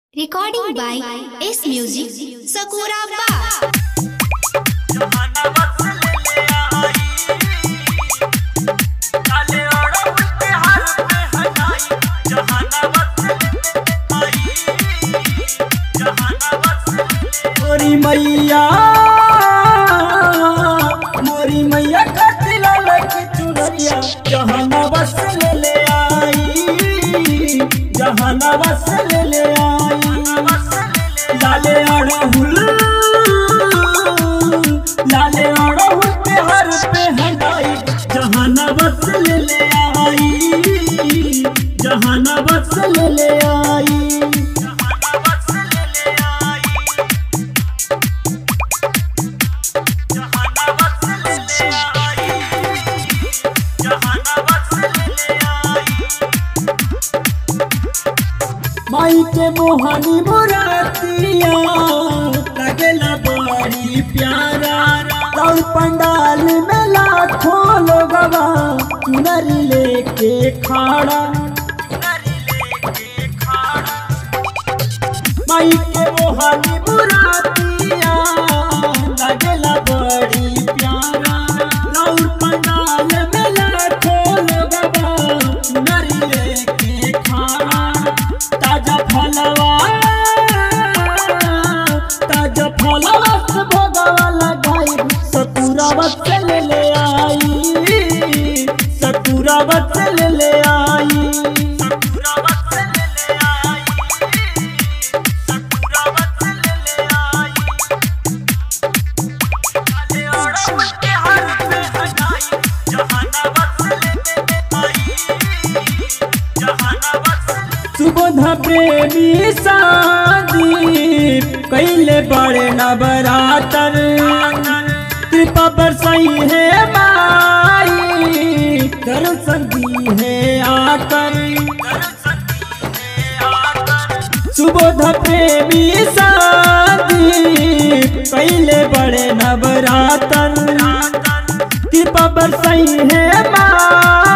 Recording by S Music, Sakura Ba. मोरी मैया मोरी मैया कतिला लगी चुनरिया जहाना बस ले ले आई जहाना बस ले ले आई लाले अड़हुल लाले अड़हुल पे हर पे हटाई जहाना बस ले ले आई जहाना बस ले ले आई माई के मोहनी मुरातिया लगेला बड़ी प्यारा और पंडाल में लाखों लोगवा चुनरी लेके खाड़ा माई के मोहनी मुरातिया लगेला बड़ी प्यारा और पंडाल में लाखों लोगवा चुनरी लेके खाड़ा ताजा फलवा ताजा फलवा से भोगवा लगाई सतुरा बस ले ले आई सतुरा बस ले ले आई सतुरा बस ले ले आई सतुरा बस ले ले आई काले ओड़ा के हर पे हटाई जहाना बस ले ले आई जहाना बस सुबोध प्रेमी शादी कैले बड़े नवरातर कृपा बरसाई है माई दर्शन दी है आकर सुबोध प्रेमी शादी कैले बड़े नवरातर कृपा बरसाई है माई